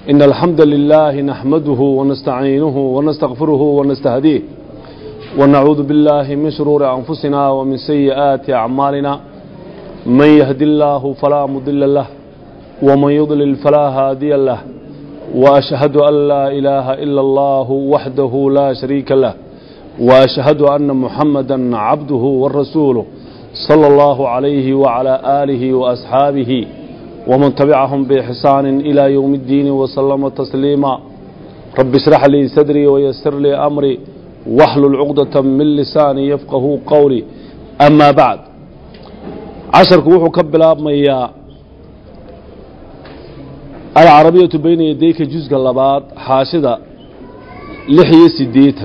إن الحمد لله نحمده ونستعينه ونستغفره ونستهديه ونعوذ بالله من شرور أنفسنا ومن سيئات أعمالنا من يهد الله فلا مضل له ومن يضلل فلا هادي له وأشهد أن لا إله إلا الله وحده لا شريك له وأشهد أن محمدا عبده ورسوله صلى الله عليه وعلى آله وأصحابه ومن تبعهم بإحسان إلى يوم الدين وسلم تسليما رب اشرح لي صدري ويسر لي أمري واحلل عقدة من لساني يفقه قولي أما بعد casharku wuxuu ka bilaabmayaa alcarabiyatu bayna yadayka jusga labaad xaashida lix iyo siddeetan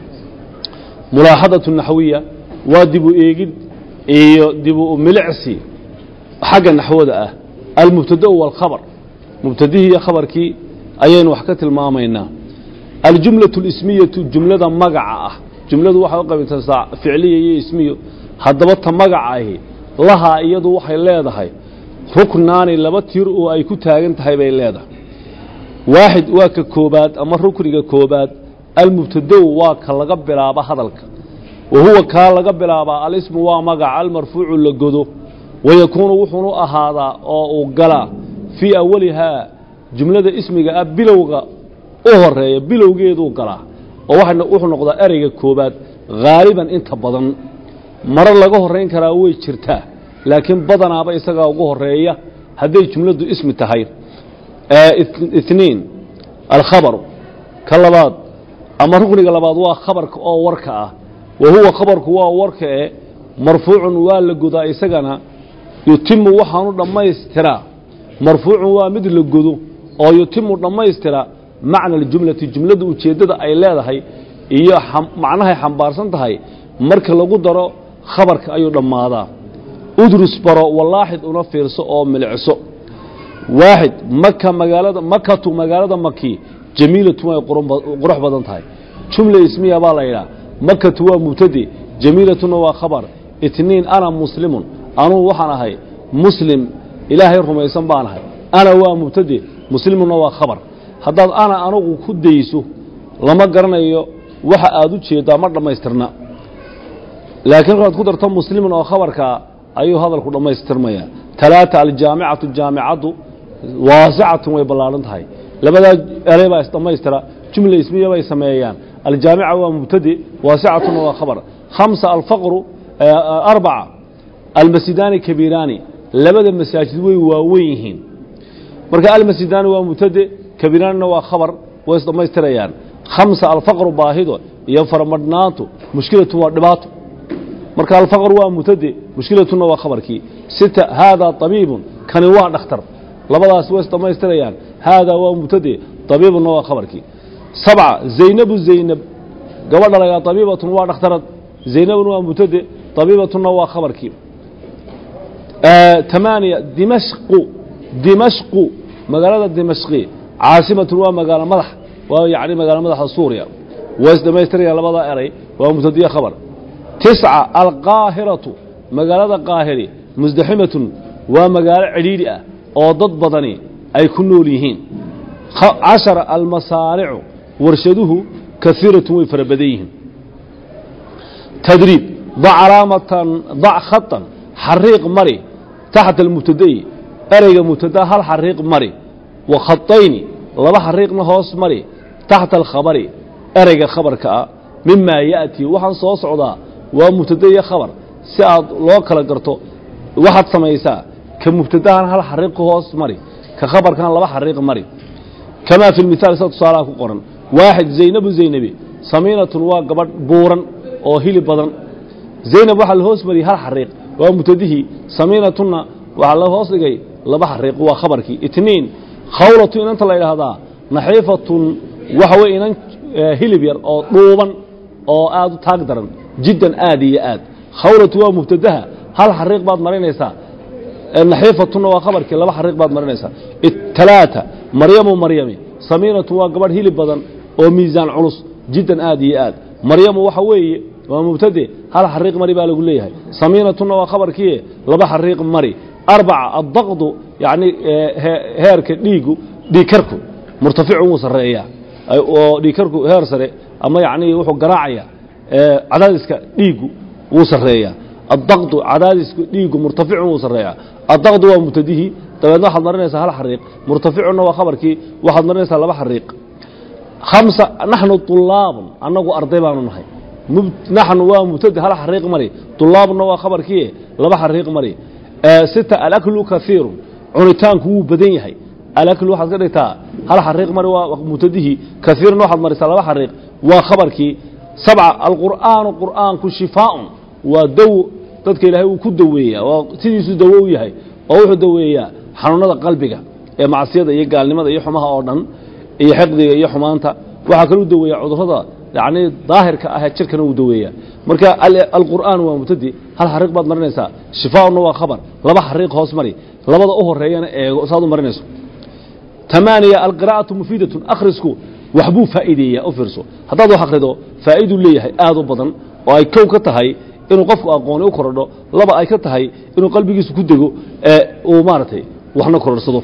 mulaaxadatu naxwiya waa dibu eegid iyo dibu milicsi xagga naxwada ah almubtadau waalkhabar mubtadihii iyo khabarkii ayaynu wax ka tilmaamaynaa aljumlatu lismiyatu jumlada magaca ah jumladu waxay u qaybintaa ficliya iyo ismiyo haddaba ta magaca ahi lahaa iyadu waxay leedahay ruknaani laba tir oo ay ku taagan tahay bay leedahay waaxid waa ka koobaad ama rukniga koobaad almubtadow waa ka laga bilaaba hadalka wa huwa kaa laga bilaabaa alismu waa magaca almarfuucu la godo wayakuunu wuxuunu ahaadaa oo uu galaa fii awalihaa jumlada ismiga ah bilowga u horeeya bilowgeeduu galaa oo wuxuu noqdaa ereyga koobaad haaliban inta badan maro laga horayn karaa way jirtaa laakiin badanaaba isagaa ugu horeeya hadday jumladdu ismi tahay iniin alkhabaru ka labaad ama rukniga labaad waa khabarka oo warka ah wa huwa khabarku waa warka e marfuucun waa la godaa isagana yutimu waxaanu dhammaystiraa marfuucun waa mid la godo oo yutimu dhammaystira macna aljumlati jumladda ujeeddada ay leedahay iyo macnahay xambaarsan tahay marka lagu daro khabarka ayuu dhammaadaa udrus baro walaaxid una fiirso oo milicso waaxid maka magaalada makatu magaalada maki jamiilatu way qurux badan tahay jumla ismiya baa la yidhaha makatu waa mubtade jamiilatuna waa khabar itniin ana muslimun anugu waxaan ahay muslim ilaahay rumaysan baan ahay ana waa mubtade muslimuna waa khabar haddaad ana anugu ku dayso lama garanayo waxa aad u jeeddaa ma dhammaystirna laakiin markaad ku darto muslimin oo khabarkaa ayuu hadalku dhammaystirmaya talaata aljaamicatu jaamicaddu waasicatun way ballaahan tahay labadaa erey baa isdhammaystira jumla ismiya bay sameeyaan aljaamica waa mubtade waasicatuna waa khabar khamsa alfaqru arbaca almasidaani kabiiraani labada masaajid way waaweyn yihiin marka almasidaani waa mubtade kabiiraanina waa khabar way isdhammaystirayaan khamsa alfaqru baahido iyo faramadhnaantu mushkilatu waa dhibaato marka alfaqr waa mubtade mushkilatuna waa khabarkii sita haadaa طabiibun kani waa dhakhtar labadaas way isdhammaystirayaan haadaa waa mubtade طabiibuna waa khabarkii sabca zaynabu zaynab gabadha lagaa طabiibatun waa dhakhtarad zaynabun waa mubtade طabiibatuna waa khabarkii tamaaniya dimashqu dimashqu magaalada dimashqi caasimatun waa magaalo madax waa yani magaalo madaxa suuriya way isdhammaystirayaan labadaa eray waa mubtadiye khabar tisca alqaahiratu magaalada qaahiri musdaximatun waa magaalo cidhiidhi ah oo dad badani ay ku nool yihiin cashara almasaaricu warshaduhu kaiiratun way fara badan yihiin tadriib dac calaamatan dac khatan xariiq mari taxta almubtada'i ereyga mubtada hal xariiq mari wa khatayni laba xariiqna hoos mari taxta alkhabari ereyga khabarka ah mimaa ya'tii waxaan soo socdaa waa mubtade iyo khabar si aad loo kala garto waxaad samaysaa ka mubtadahan hal xariiq ku hoos mari ka khabarkan laba xariiq mari kamaa fi lmithaal sida tusaalaha ku qoran waaxid zaynabu zaynabi samiinatun waa gabadh buuran oo hilib badan zaynab waxaa la hoos mariyey hal xariiq waa mubtadihii samiinatunna waxaa la hoos dhigay laba xariiq waa khabarkii itniin khawlatu inanta la yidhaahdaa naxiifatun waxa weye inan hilib yar oo dhuuban oo aad u taag daran jiddan aad iyo aad khawlatu waa mubtadaha hal xariiq baad marinaysaa naxiifatuna waa khabarkii laba xariiq baad marinaysaa talaata maryamu maryami samiinatu waa gabadh hilib badan oo miisaan culus jiddan aad iyo aad maryamu waxa weeye waa mubtade hal xariiq mari baa lagu leeyahay samiinatuna waa khabarkii laba xariiq mari arbaca addaqdu yacni heerka dhiigu dhiigkarku murtaficun wuu sarreeyaa oo dhiigkarku heer sare ama yacnii wuxuu garaacaya cadaadiska dhiiggu wuu sarreeyaa addaqdu cadaadiska dhiiggu murtaficun wuu sarreeyaa addaqdu waa mubtadihii dabeedna waxaad marinaysaa hal xariiq murtaficunna waa khabarkii waxaad marinaysaa laba xariiq hamsa naxnu طulaabun annagu arday baanu nahay naxnu waa mubtadi hal xariiq mari طulaabunna waa khabarkii laba xariiq mari sita alaklu kaiirun cunitaanku wuu badan yahay alaklu waxaad ka dhigtaa hal xariiq mari waa mubtadihii kaiirun waxaad marisaa laba xariiq waa khabarkii sabca alqur'aanu qur'aanku shifaaun waa daw dadka ilaahay uu ku daweeyaa waa sidiisuu dawo u yahay oo wuxuu daweeyaa xanuunada qalbiga ee macsiyada iyo gaalnimada iyo xumaha oo dhan iyo xiqdiga iyo xumaanta waxaa kaluu daweeyaa cudurrada yacnii daahirka ahee jirkana uu daweeyaa marka alqur'aan waa mubtadi hal xariiq baad marinaysaa shifaaunna waa khabar laba xariiq hoos mari labada u horeeyana eego saad u marinayso tamaaniya alqiraa'atu mufiidatun akhrisku waxbuu faa'iideeyaa u fiirso haddaad wax akhrido faa'iiduu leeyahay aad u badan oo ay kow ka tahay inuu qofku aqooni u korodho laba ay ka tahay inuu qalbigiisu ku dego ee uu maaragtay waxna kororhsado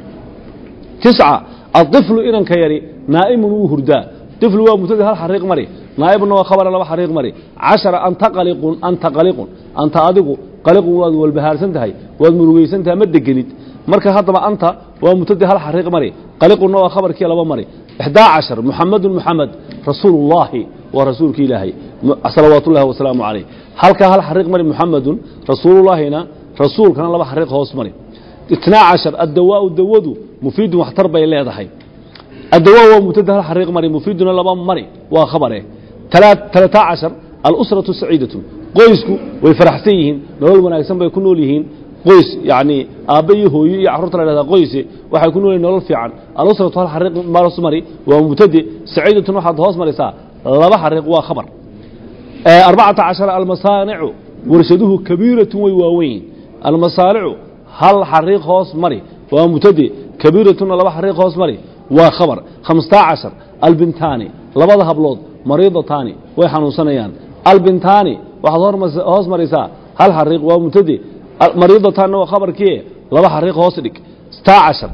tisca aطiflu inanka yari naa'imun wuu hurdaa طiflu waa mubtadi hal xariiq mari naa'ibuna waa khabara laba xariiq mari cashara anta qaliqun anta qaliqun anta adigu qaliqun waad walbahaarsan tahay waad murugaysan tahay ma degenid marka haddaba anta waa mubtadi hal xariiq mari qaliqunna waa khabarkii laba mari ixdaa cashar muxamadun muxamed rasuulu ullaahi waa rasuulki ilaahay salawaat ullahi wasalaamu calayh halkaa hal xariiq mari muxamedun rasuulullaahina rasuulkana laba xariiq hoos mari itnaa cashar addawaau dawadu mufiidun waxtar bay leedahay addawaa waa mubtada hal xariiq mari mufiiduna laba mari waa khabare talataa cashar alusratu saciidatun qoysku way faraxsan yihiin nolol wanaagsan bay ku nool yihiin qoys yacnii aabbe iyo hooyo iyo carruurta la dhahdaa qoyse waxay ku nool yihin nolol fiican alusratu hal xariiq hoos mari waa mubtade saciidatun waxaad hoos marisaa laba xariiq waa khabar arbacata cashara almasaanicu warshaduhu kabiiratun way waaweyn almasaanicu hal xariiq hoos mari waa mubtade kabiiratuna laba xariiq hoos mari waa khabar khamstaa cashar albintaani labada hablood mariidataani way xanuunsanayaan albintaani waxaad hoos marisaa hal xariiq waa mubtade mariidataanna waa khabarkii laba xariiq hoos dhig staa cashar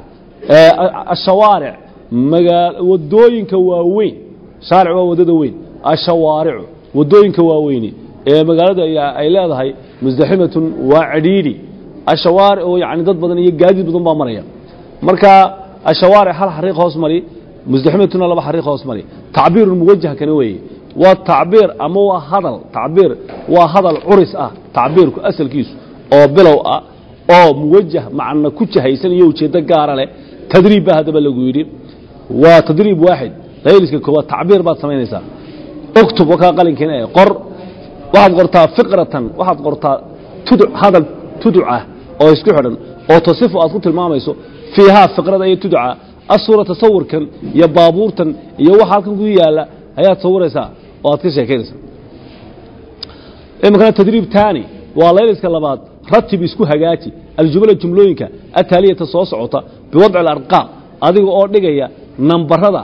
ashawaaric wadooyinka waaweyn shaaric waa wadada weyn ashawaaricu wadooyinka waaweyni ee magaalada ay leedahay musdaximatun waa cidhiidhi ashawaaric oo yani dad badan iyo gaadiid badan baa maraya marka ashawaaric hal xariiq hoos mari musdaximatuna laba xariiq hoos mari tacbiirun muwajah kana weeye waa tacbiir ama waa hadal tacbiir waa hadal curis ah tacbiirku asalkiisu oo bilow ah oo muwajah macna ku jahaysan iyo ujeeddo gaara leh tadriib baa haddaba lagu yidhi waa tadriib waaxid layliska koowaad tacbiir baad samaynaysaa uktub wakaa qalinkiina ee qor waxaad qortaa fiqratan waxaad qortaa tuduc hadal tuduc ah oo isku xidhan oo tasifu aad ku tilmaamayso fiihaa fiqrada iyo tuduca asuurata sawirkan iyo baabuurtan iyo waxa halkan ku yaalla ayaad sawiraysaa oo aad ka sheekaynaysaa iminkana tadriib taani waa layliska labaad ratib isku hagaaji aljumla jumlooyinka ataaliyata soo socota biwadci alarqaam adiga oo dhigaya nambarada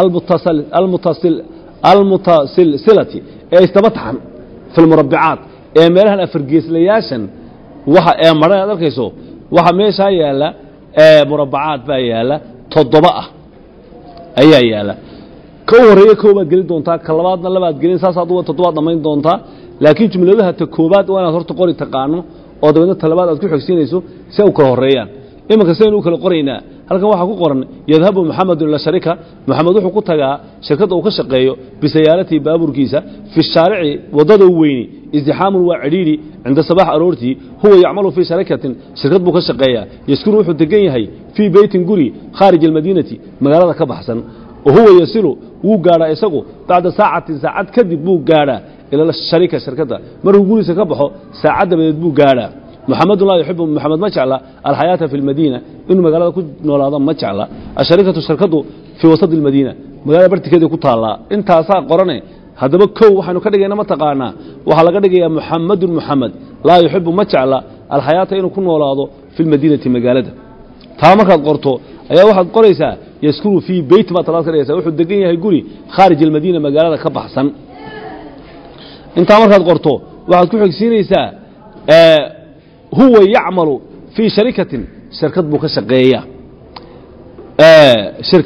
almutasilsilati ee isdaba taxan fi lmurabicaat ee meelahan afargeeslayaashan waxa ee maran aad arkayso waxa meeshaa yaalla murabacaad baa yaalla toddoba ah ayaa yaalla ka u horreeya koobaad gelin doontaa ka labaadna labaad gelin saasaad uga toddobaad dhammayn doontaa laakiin jumladaha ta koobaad waa inaad horta qori taqaano oo dabeedna ta labaad aad ku xogsiinayso si ay u kala horreeyaan iminka saynu u kala qoraynaa halkan waxaa ku qoran yadhabu muxamedun ila sharika moxamed wuxuu ku tagaa shirkadda uu ka shaqeeyo bisayaaratii baabuurkiisa fi shaarici waddada u weyni izdixaamun waa cidhiidhi cinda sabax aroortii huwa yacmalu fii sharikatin shirkad buu ka shaqeeyaa yaskunu wuxuu degan yahay fii beytin guri khaarij almadiinati magaalada ka baxsan wa huwa yasilu wuu gaadhaa isagu bacda saacatin saacad kadib buu gaadhaa ila sharika shirkadda markuu guriisa ka baxo saacad dabadeed buu gaadhaa muxamedun laa yuxibu moxamed ma jecla alxayaata fi lmadiina inuu magaalada ku noolaado ma jecla asharikatu shirkadu fii wasadi اlmadiina magaalada bartikeeda ku taallaa intaasaa qorane haddaba kow waxaynu ka dhigayna ma taqaanaa waxaa laga dhigayaa muxamedun muxamed laa yuxibu ma jecla alxayaata inuu ku noolaado fi lmadiinati magaalada taa markaad qorto ayaa waxaad qoraysaa yaskunu fii beyt baad talaad ka dhigaysa wuxuu degan yahay guri khaarij almadiina magaalada ka baxsan intaa markaad qorto waxaad ku xigsiinaysaa huwa yacmalu fii sharikatin shirkad buu ka shaqeeya shirkad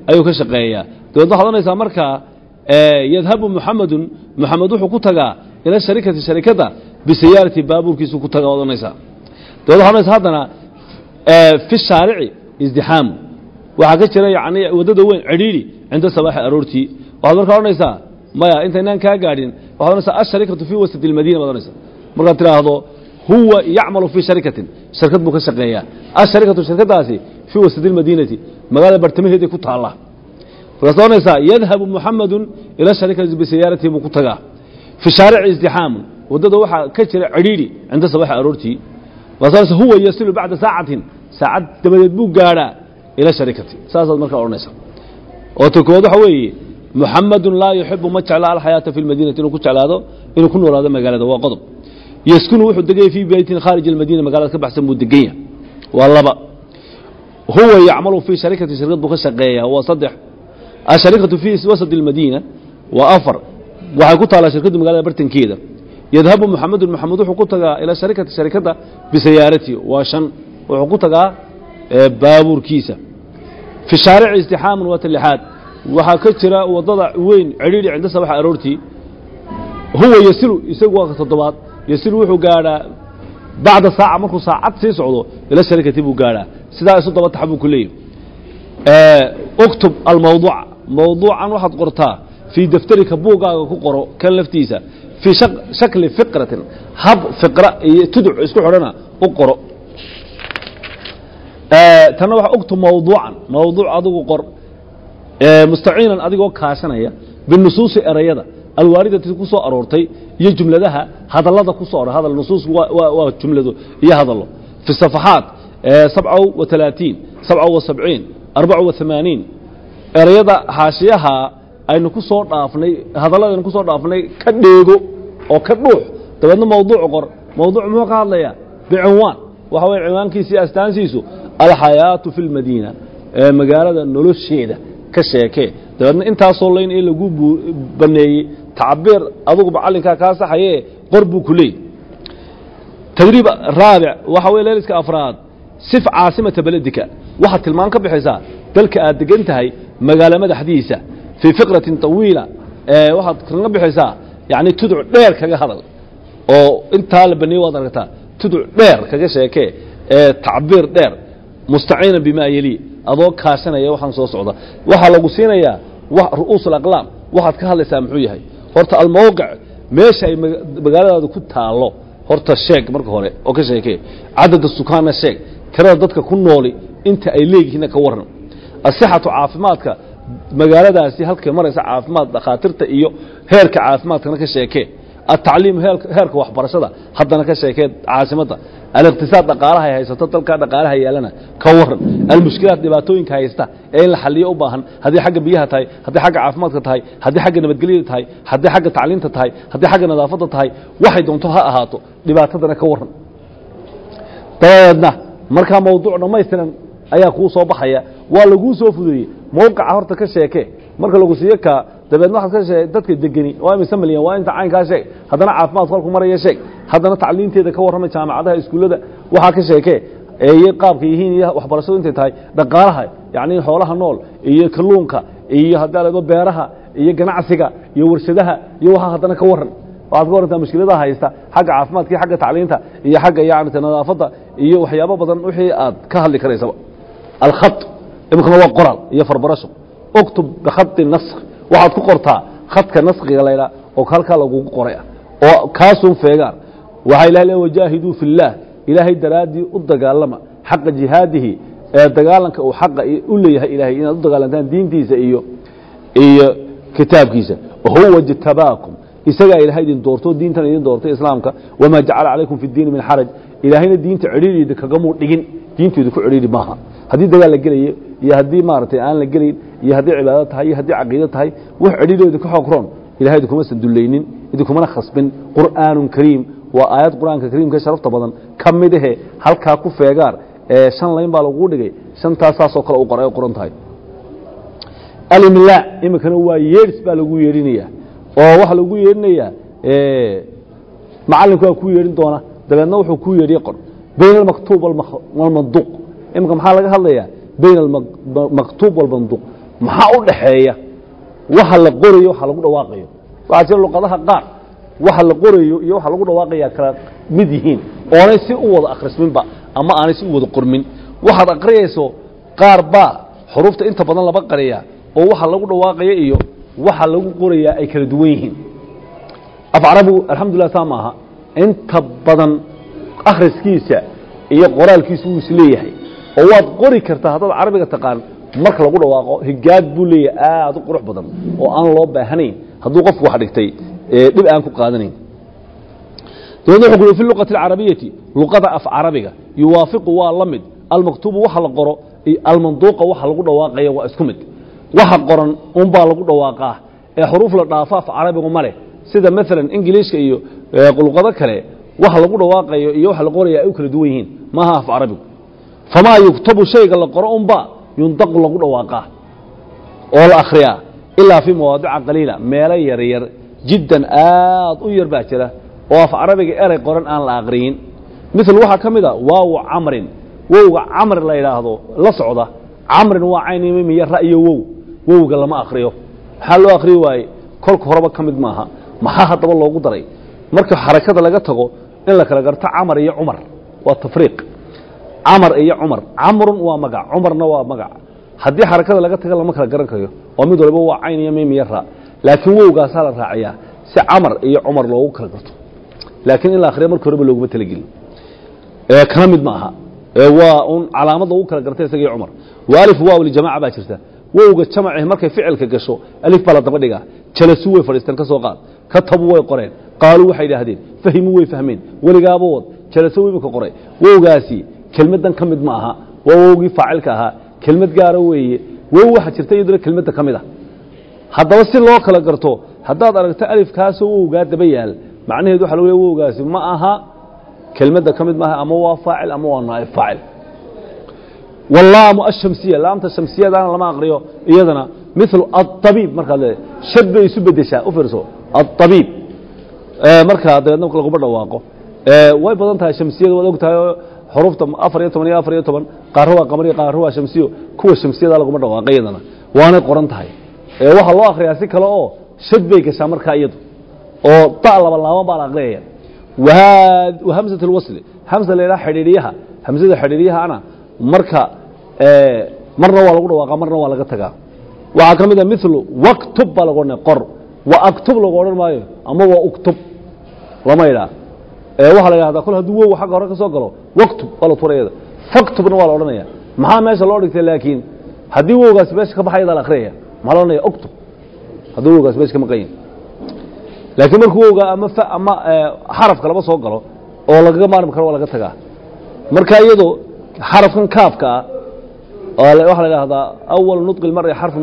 ayuu ka shaqeeyaa dabeedna waxaad odhanaysaa markaa yadhabu muxamedun muxamed wuxuu ku tagaa ila sharikati sharikadda bisayaarati baabuurkiisu ku taga waad odhanaysaa dabeed waxad odhanaysaa haddana fi shaarici izdixaamu waxaa ka jira yani waddada weyn cidhiidhi cinda sabaaxi aroortii waxaad markaa odhanaysaa maya intaynaan kaa gaadhin waxad odhanaysaa asharikatu fii wasati almadiina baad odhanaysaa markaad tidhaahdo huwa yacmalu fii sharikatin shirkad buu ka shaqeeyaa asharikatu shirkadaasi fii wasati almadiinati magaalada bartamaheeday ku taalla markaad odhanaysaa yadhabu muxamedun ila sharikati bisayaaratii buu ku tagaa fi shaarici izdixaamun waddada waxaa ka jira cidhiidhi cinda sabaaxi aroortii markaad odhanaysaa huwa yasilu bacda saacatin saacad dabadeed buu gaadhaa ila sharikati saasaad markaa odhanaysaa oo ta koowaad waxa weeye muxamedun laa yuxibu ma jecla alxayaata fi lmadiinati inuu ku jeclaado inuu ku noolaado magaalada waa qodob yaskunu wuxuu deganya fii beytin khaarij almadiina magaalada ka baxsan buu degan yahay waa laba huwa yacmalu fii sharikati shirkad buu ka shaqeeyaa waa saddex asharikatu fii wasati almadiina waa afar waxay ku taallaa shirkaddu magaalada bartankeeda yadhabu muxamedun muxamed wuxuu ku tagaa ila sharikati sharikadda bisayaarati waa shan wuxuu ku tagaa baabuurkiisa fi shaarici istixaamun waa talixaad waxaa ka jira waddada weyn cidhiidhi cinda sabaxa aroortii huwa yasilu isagu waa ka toddobaad yasilu wuxuu gaadhaa bacda saaca markuu saacad sii socdo ila sharikati buu gaadhaa sidaa isu daba taxa buu ku leeyahy uktub almawduuca mawduucan waxaad qortaa fii daftarika buuggaaga ku qoro kan laftiisa fii shakli fiqratin hab fiqra iyo tuduc isku xidhana u qoro tanna waxa uktub mawduucan mawduuc adigu qor mustaciinan adigoo kaashanaya binusuusi erayada alwaaridati ku soo aroortay iyo jumladaha hadallada ku soo hadal nusuus waa jumlado iyo hadallo fi safaxaat sabca wa talaatiin sabca wa sabciin arbaca wa hamaaniin erayada haashiyaha aynu ku soo dhaafnay hadalladaynu ku soo dhaafnay ka dheego oo ka dhuux dabeedna mawduuc qor mawduuc muxuu ka hadlayaa bicinwaan waxa weye cinwaankiisa iyo astaansiisu alxayaatu fi lmadiina ee magaalada nolosheeda ka sheekee dabeedna intaasoo layn ee lagu baneeyey tacbiir adugu macallinkaa kaa saxaye qor buu ku leeyay tadriib raabic waxa weye leeliska afraad sif caasimata beledika waxaad tilmaan ka bixaysaa dalka aad degan tahay magaalo madaxdiisa fii fikratin طawiila waxaad kaga bixaysaa yani tuduc dheer kaga hadal oo intaa la baneeye waad aragtaa tuduc dheer kaga sheekee ee tacbiir dheer mustaciinan bimaa yeli adoo kaashanaya waxaan soo socda waxaa lagu siinayaa ru'uus alaqlaam waxaad ka hadlaysaa muxuu yahay horta almawqic meesha ay magaaladaada ku taallo horta sheeg marka hore oo ka sheekee cadada sukaanna sheeg tirada dadka ku nooli inta ay leeyihiinna ka warran asixatu caafimaadka magaaladaasi halkay maraysa caafimaad dhakhaatiirta iyo heerka caafimaadkana ka sheekee atacliim heerka waxbarashada haddana ka sheekee caasimadda aliqtisaad dhaqaalahay haysato dalkaa dhaqaalaha yaalana ka waran almushkilaat dhibaatooyinka haysta ee in la xaliyo u baahan haddii xagga biyaha tahay haddii xagga caafimaadka tahay haddii xagga nabadgelyada tahay haddii xagga tacliinta tahay haddii xagga nadaafadda tahay waxay doonto ha ahaato dhibaatadana ka waran dabadeedna markaa mawduuc dhammaystiran ayaa kuu soo baxaya waa laguu soo fudeeyey mawqica horta ka sheeke marka lagu siiyo kaa dabeedna waxaad ka shee dadka degeni waa imise milyan waa inta caynkaa sheeg haddana caafimaadku halku maraya sheeg haddana tacliinteeda ka warramay jaamacadaha iskuullada waxaa ka sheekee eeye qaabka yihiin iyo waxbarashadu intay tahay dhaqaalaha yacni xoolaha nool iyo kalluunka iyo haddii aleedo beeraha iyo ganacsiga iyo warshadaha iyo waxaa haddana ka warran waxaad ka warrantaa mushkiladaha haysta xagga caafimaadka iyo xagga tacliinta iyo xagga yani nadaafadda iyo waxyaabo badan wixii aad ka hadli karaysaba alkhat imikana waa qoraal iyo farbarasho uktub bikhati nask waxaad ku qortaa khadka naskiga laydhaa oo halkaa lagugu qoray ah oo kaasuun feegaan waxaa ilahay le wajaahiduu fi اllaah ilaahay daraaddii u dagaalama xaqa jihaadihi ee dagaalanka uu xaqa u leeyahay ilahay inaad u dagaalantaan diintiisa iyo iyo kitaabkiisa huwa jtabaakum isagaa ilahay idin doorto diintan idin doortay islaamka wamaa jacala calaykum fi اdiini min xaraj ilaahayna diinta cidhiiriida kagamuu dhigin diinteedu ku cidhiiri maaha haddii dagaal la gelayo iyo haddii maaragtay aan la gelayn iyo haddii cibaado tahay iyo haddii caqiido tahay wax cidhiidooda ka xoog roon ilahay idinkumasan dullaynin idinkumana khasbin qur'aanun kariim waa aayad qur'aanka kariimka sharafta badan ka mid ahe halkaa ku feegaar ee shan layn baa laguu dhigay shantaas saasoo kale u qoray ay qoran tahay alimlaa iminkana waa yeedhis baa lagu yeedhinaya oo waxaa lagu yeedhinayaa macallinku waa kuu yeedhin doona dabeedna wuxuu kuu yeedhiye qor bayna almaktuub walmanduuq iminka maxaa laga hadlayaa bayna almaktuub walmanduuq maxaa u dhaxeeya waxa la qorayo waxa lagu dhawaaqayo waxaa jira luqadaha qaar waxa la qorayo iyo waxa lagu dhawaaqaya kala mid yihiin oonay si u wada akhrisminba ama aanay si u wada qormin waxaad aqriyayso qaar baa xuruufta inta badan laba qariya oo waxa lagu dhawaaqaya iyo waxa lagu qorayaa ay kala duwan yihiin af carabigu alxamdulilah saa maaha inta badan akhriskiisa iyo qoraalkiisu wuu isleeyahay oo waad qori kartaa haddaad carabiga taqaan marka lagu dhawaaqo higaad buu leeyahay aad u qurux badan oo aan loo baahanayn hadduu qofku wax dhigtay ee dhib aan ku qaadanayn dabeedna wuxuu ku yidhi fi luqati alcarabiyati luqada af carabiga yuwaafiqu waa la mid almaktuubu waxa la qoro iyo almanduuqa waxa lagu dhawaaqaya waa isku mid waxa qoran unbaa lagu dhawaaqaa ee xuruuf la dhaafo af carabigu ma leh sida maalan ingiliishka iyo luqado kale waxa lagu dhawaaqayo iyo waxa la qoraya ay u kala duwan yihiin maaha af carabigu famaa yuktabu shayga la qoro unba yundaqu lagu dhawaaqaa oo la akhriyaa ilaa fii mawaadica qaliila meelo yaryar jiddan aad u yar baa jira oo af carabiga erey qoran aan la aqriyin mil waxaa ka mid a waaw camrin wowga camr la yidhaahdo la socda camrin waa caynimiyo ra'yo wow wowga lama akriyo maxaa loo akriyi waaye kolka horeba ka mid maaha maxaa haddaba loogu daray marka xarakada laga tago in la kala garto camar iyo cumar waa tafriiq camar iyo cumar camrun waa magac cumarna waa magac haddii xarakada laga taga lama kala garan karayo oo mid waliba waa cayn iyo mim iyo ra laakiin wowgaasaa la raaciyaa si camar iyo cumar loogu kala garto laakiin in la akhriya marka horeba looguma talagelin kana mid ma aha waa un calaamad lagu kala gartay isaga iyo cumar wa alif waaw lijamaca baa jirta wowga jamaci markay ficilka gasho alif baa la daba dhigaa jalasu way fadhiisteen ka soo qaad katabu way qoreen qaaluu waxay idhaahdeen fahimuu way fahmeen weligaaba wad jalaso weyba qoray wowgaasi kelmaddan ka mid ma aha waa wowgii faacilka ahaa kelmad gaara weeye wow waxaa jirta iyaduna kelmadda ka mid a haddaba si loo kala garto haddaad aragto alifkaasoo wowgaa daba yaal macnaheedu waxa lagu leey wowgaasi ma aha kelmadda ka mid maaha ama waa faacil ama waa naa'ib faacil wallaamu ashamsiya laamta shamsiyadaana lama aqriyo iyadana milu aabiib markaad leedahay shad bay isu bedeshaa u fiirso aabiib markaa dabeedna laguma dhawaaqo way badan tahay shamsiyada waad og tahay oo xuruufta afar iyo toban iyo afar iyo toban qaarro waa qamariyo qaarro waa shamsiyo kuwa shamsiyada laguma dhawaaqo iyadana waanay qoran tahay waxaa loo akriyaa si kale oo shad bay gashaa markaa iyadu oo da laba laaban baa la aqriyaya hamزة الwصl hamزa la ydhaha xidhiidhiyaha hamزada xidhiidhyahana marka marna waa lagu dhawaaqa marna waa laga tagaa waxaa ka mid a milu waktub baa lagu odhanaya qor wa aktub lagu odhan maayo ama waa uktub lama idhaa waxaa la yidhahdaa kol hadduu wow xagga hore ka soo galo waktub waa la turayada faktubna waa la odhanaya maxaa meesha loo dhigtay laakiin haddii wowgaasi meesha ka baxayada la akhriyaya maxaa la odhanaya uktub haddii wowgaasi meesha ka maqan yahi laakiin markuu wowga ama ama xarafka laba soo galo oo lagaga maarmi karo waa laga tagaa marka iyadoo xarafkan kaafka ah waxaa la idhahdaa awal nudqi lmari xarfu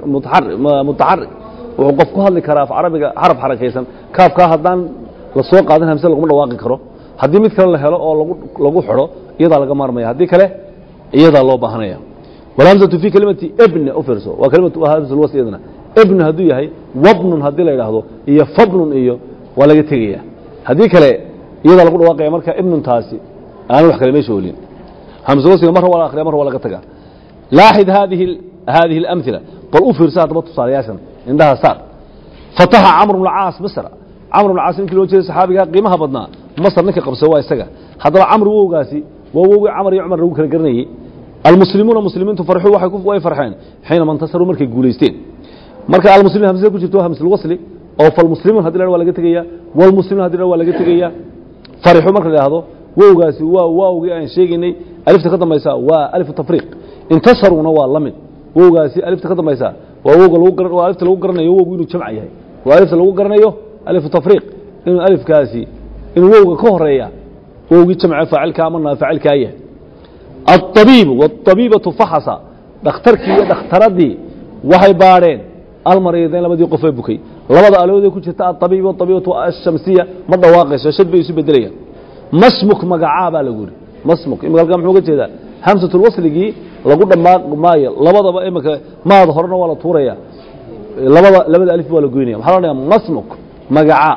mutaxarik wuxuu qof ku hadli karaa af carabiga xaraf xarakaysan kaafkaa haddaan la soo qaadan hamse laguma dhawaaqi karo haddii mid kale la helo oo lagu xidho iyadaa laga maarmaya haddii kale iyadaa loo baahanaya walhamzatu fi kelimati ebne u fiirso waa kelimatu hamzulwas iyadana ebnu hadduu yahay wabnun haddii la idhaahdo iyo fabnun iyo waa laga tegaya haddii kale iyadaa lagu dhawaaqaya marka ibnuntaasi aan wax kale meesha olin hamsawasiga marra waa la akhriya marra waa laga tagaa laaxid haadihi haadihi اlamhila bal u fiirsa haddaba tusaalayaashan indhaha saar fataxa camr bnu caas masr camr bnu caas ninkii loo jeeday saxaabigaa qiimaha badnaa masr ninka qabsa waa isaga haddaba camr wowgaasi waa wowgii camar iyo cumar lagu kala garanayey almuslimuuna muslimiintu farxuu waxay way farxeen xiinama intasaruu markay guulaysteen marka almuslimiin hamsada ku jirto waa hamsulwasli oo falmuslimuun haddi la waa laga tegaya walmuslimuun haddi la waa laga tegaya farixu marka la idhaahdo wowgaasi waa waawgii aan sheegaynay alifta ka dambaysa waa alifu tafriiq intasaruuna waa la mid wowgaasi alifta ka dambaysa waa wowga lagu garan waa alifta lagu garanayo wowgu inuu jamc yahay waa alifta lagu garanayo alifu tafriiq inuu alifkaasi inuu wowga ka horeeya wowgii jamce faacilka ama naafacilkaa yahay الطabiibu والطabiibaةu faxasa dhakhtarkii iyo dhakhtaradii waxay baadheen almariidayn labadii qofee bukay labada alooday ku jirta aطabiib abiibatu ashamsiya ma dhawaaqayso shad bay isu bedelayaan masmuk magacaa baa lagu yidhi masmuk imika halkaa muxuu ga jeedaa hamsatulwasligii lagu dhammaaq maayo labadaba imika maada horena waa la tuuraya labada labada alif waa la goynaya maxaa la odhanaya masmuk magacaa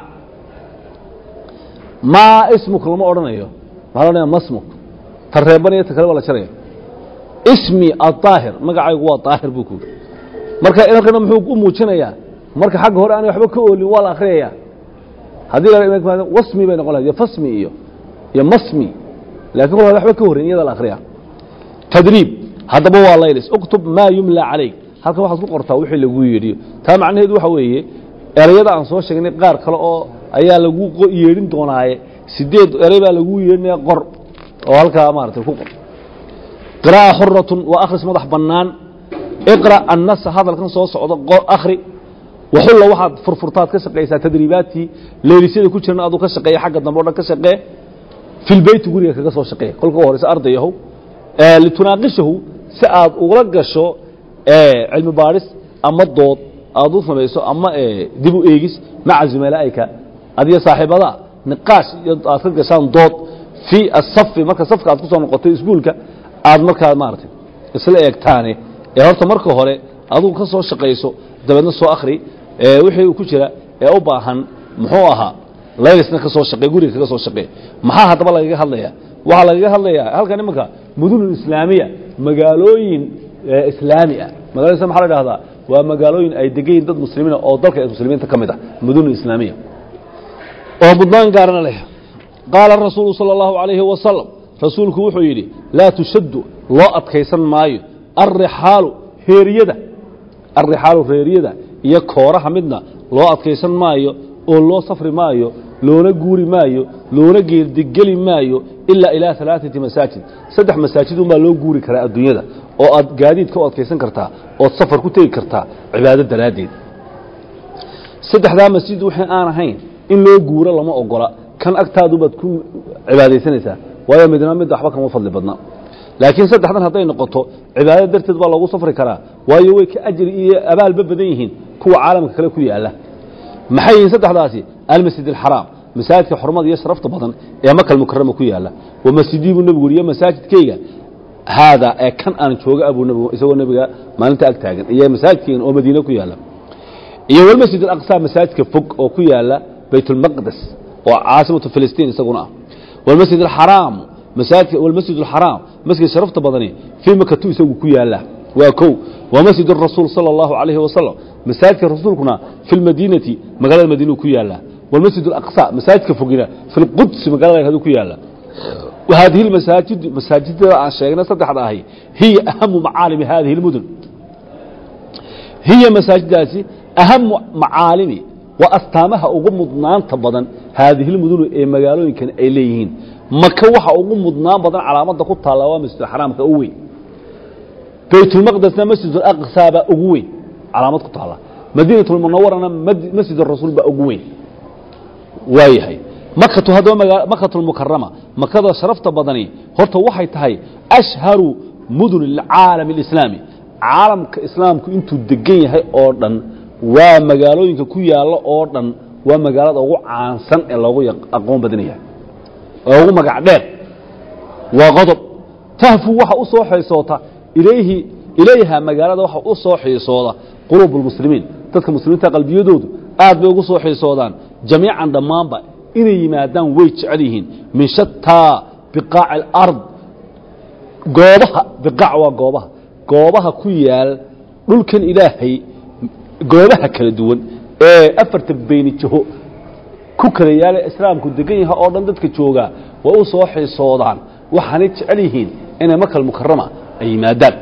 maa ismuk lama odhanayo maxaa la odhanaya masmuk ta reeban iyo ta kale waa la jaraya ismi aaahir magacaygu waa aahir buu ku yidhi marka halkana muxuu u muujinayaa marka xagga hore aanay waxba ka oolin waa la akhriyaya haddii la wasmi bay noqon lahayd iyo fasmi iyo iyo masmi laakiin kol hore waxba ka horreyn iyada la akhriya tadriib haddaba waa laylis uktub maa yumla calayk halkan waxaad ku qortaa wixii lagu yidhi taa macnaheedu waxa weeye erayada aan soo sheegnay qaar kale oo ayaa lagu yeedhin doonaaye sideed eray baa lagu yeedhinaya qor oo halkaa maaragtay ku qor qiraa'a xuratun waa akhris madax bannaan iqra' annasa hadalkan soo socda akhri waxulla waxaad furfurtaad ka shaqaysaa tadriibaadkii leelisyada ku jirna aduu ka shaqeeya xagga dambe o dhan ka shaqee filbeyti guriga kaga soo shaqeeya kolka u horeysa ardayahow litunaaqishahu si aad ugula gasho cilmi baadhis ama dood aad u samayso ama dib u eegis maca zumalaa'ika adiyo saaxiibada niqaash iyo aad ka gashaan dood fii asafi marka safka aad ku soo noqotay iskuulka aad markaa maaragtay isla eegtaane ee horta marka hore adugu ka soo shaqayso dabeedna soo akhri wixii uu ku jira ee u baahan muxuu ahaa laylisna ka soo shaqee guriga kaga soo shaqee maxaa haddaba lagaga hadlayaa waxaa lagaga hadlayaa halkan imanka mudunun islaamiya magaalooyin islaami ah magaalada islam maxaa la dhahdaa waa magaalooyin ay degan yihin dad muslimiina oo dalka muslimiinta ka mid ah mudunun islaamiya oo mudnaan gaarana leh qaala rasuulu sala allahu calayhi wasalam rasuulku wuxuu yidhi laa tushaddu loo adkaysan maayo alrixaalu heeriyada alrixaalu reeriyada iyo kooraha midna loo adkaysan maayo oo loo safri maayo loona guuri maayo loona geerdigeli maayo ilaa ilaa alaaثati masaajid saddex masaajid unbaa loo guuri karaa adduunyada oo aad gaadiidka u adkaysan kartaa ood safar ku tegi kartaa cibaado daraaddeed saddexdaa masjid wixii aan ahayn in loo guuro lama ogola kan agtaadu baad ku cibaadaysanaysaa waayo midna midda waxba kama fadli badna laakiin saddexdan hadday noqoto cibaado darteed baa loogu safri karaa waayo way ka ajri iyo abaalba badan yihiin kuwa caalamka kale ku yaala maxay yihiin saddexdaasi almasjid alxaraam masaajidka xurmada iyo sharafta badan ee makal mukarama ku yaala wa masjidii buu nebigu iyo masaajidkayga haadaa ee kan aan jooga abuu nebigu isagoo nebiga maalinta ag taagan iyo masaajidkaygan oo madiine ku yaala iyo walmasjid alaqsa masaajidka fog oo ku yaala baytulmaqdes oo caasimatu filistiin isaguna ah walmasjid alxaraam masaajidka walmasjid alxaraam masjid sharafta badani fii makatu isagu ku yaala waa kow waa masjid الrasuul salى اllahu عalayhi wasalam masaajidka rasuulkuna fi lmadiinati magaalada madiinuu ku yaala walmasjid اlaqsa masaajidka fogina fi lqudsi magaalada hadu ku yaala haadihi masaajid masaajidada aan sheegnay saddexda ahi hiya ahamu macaalimi hadihi اlmudun hiya masaajidaasi ahamu macaalimi waa astaamaha ugu mudnaanta badan haadihi lmudunu ee magaalooyinkan ay leeyihiin maka waxa ugu mudnaan badan calaamadda ku taalla waa masjidxaraamka u weyn baytulmaqdesna masjid alaqsa baa ugu weyn calaamad ku taalla madiinatulmunawarana masjid arasuul baa ugu weyn waayahay makatu haddaba makatulmukarama makada sharafta badani horta waxay tahay ashharu mudun alcaalam alislaami caalamka islaamku intuu degan yahay oo dhan waa magaalooyinka ku yaalla oo dhan waa magaalada ugu caansan ee loogu aqoon badan yahay oo ugu magac dheer waa qodob tahfu waxa u soo xaysoota ilayhi ilayha magaalada waxa u soo xiisooda quluub اlmuslimiin dadka muslimiinta qalbiyadoodu aad bay ugu soo xiisoodaan jamiican dhammaanba inay yimaadaan way jecel yihiin min shataa biqaaci اlard goobaha biqaac waa goobaha goobaha ku yaal dhulkan ilaahay goobaha kala duwan ee afarta beyni jaho ku kala yaala islaamku degan yaha oo dhan dadka joogaa way u soo xiisoodaan waxaanay jecel yihiin inay makal mukarama ay yimaadaan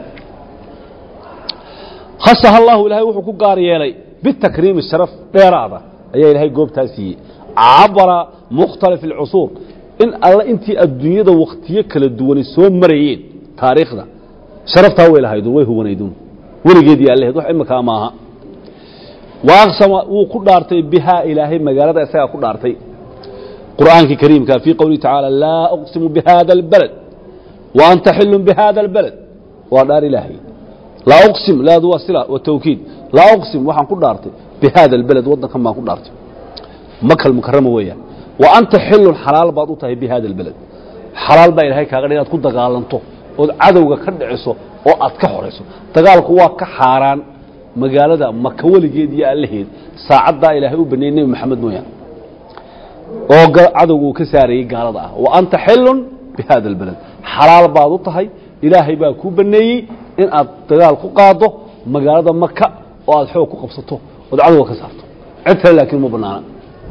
khasaha allahu ilaahay wuxuu ku gaar yeelay bitakriimi sharaf dheeraada ayaa ilaahay goobtaa siiyey cabara mukhtalif alcusuur in alla intii adduunyada wakhtiyo kala duwanay soo marayeen taariikhda sharaftaa way lahaydun way huwanayduun weligeedii allehed wax imakaa maaha wa aqsama wuu ku dhaartay bihaa ilaahay magaalada isagaa ku dhaartay qur'aankii kariimka fii qowlihi tacaala laa uqsimu bihada albalad wa anta xilun bihada albalad waa dhaar ilaahay laa uqsim laadu waa sila wa tawkiid laa uqsim waxaan ku dhaartay bihada albalad waddankan baan ku dhaartay makal mukarama weeyaan wa anta xilun xalaal baad u tahay bihada albalad xalaal baa ilaahay kaaga dha inaad ku dagaalanto ood cadowga ka dhiciso oo aad ka xorayso dagaalku waa ka xaaraan magaalada maka weligeed iyo allaheed saacaddaa ilaahay u baneeyey nebi maxamed mooyaan oo cadowga uu ka saarayey gaalada ah wa anta xilun bihada albalad xalaal baad u tahay ilaahay baa kuu baneeyey in aad dagaal ku qaado magaalada maka oo aad xoog ku qabsato ood cadowga ka saarto cid kale laakiin uma banaana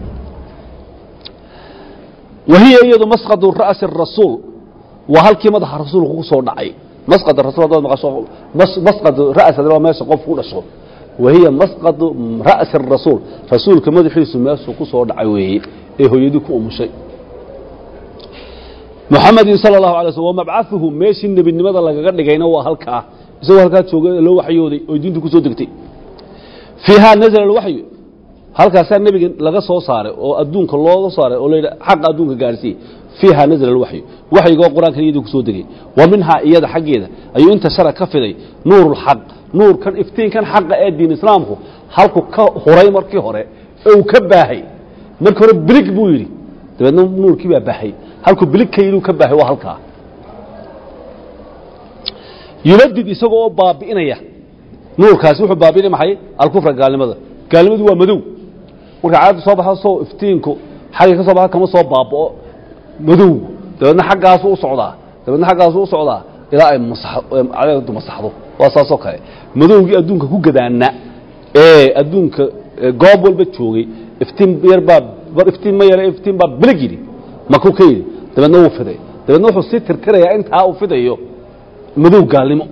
wahiya iyadu masqadu ra'si rasuul waa halkii madaxa rasuulku ku soo dhacay masqad rasuul haddaad maqasho mas- masqadu ra'si hadii waa meesha qofku ku dhasho wahiya masqadu ra'si rasuul rasuulka madaxiisu meeshuu ku soo dhacay weeye ee hooyadii ku umushay muxamedin sala allahu alay slm wamabcaثuhu meeshii nebinimada lagaga dhigayna waa halkaa isagoo halkaa jooga loo waxyooday oo diintu ku soo degtay fiiha nazla alwaxyu halkaasaa nebiga laga soo saaray oo adduunka looga saaray oo layidha xaqa adduunka gaarsiiyey fiiha nazla alwaxyu waxyiga oo qur-aankan iyadii kusoo degay wa minhaa iyada xaggeeda ayuu inta shara ka fiday nuur lxaq nuurkan iftiinkan xaqa ee diin islaamku halku ka huray markii hore ee uu ka baahay markii hore bilig buu yidhi dabeedna nuurkii baa baahay halkuu bilig ka yidhi uu ka baahay waa halkaa yubadid isagoo oo baabi'inaya nuurkaasi wuxuu baabi'inaya maxay alkufra gaalnimada gaalnimadu waa madow marka caadda soo baxo soo iftiinku xagga ka soo baxa kama soo baaba'o madow dabeedna xaggaasu u socdaa dabeedna xaggaasu u socdaa ilaa ay masaxdo masaxdo waa saasoo kale madowgii adduunka ku gadaana ee adduunka ee goob walba joogay iftiin yar baa bar iftiin ma yara iftiin baa bilig yidhi makuu ka yidhi dabeedna wuu fiday dabeedna wuxuu sii tirtirayaa intaa uu fidayo madow gaalnimo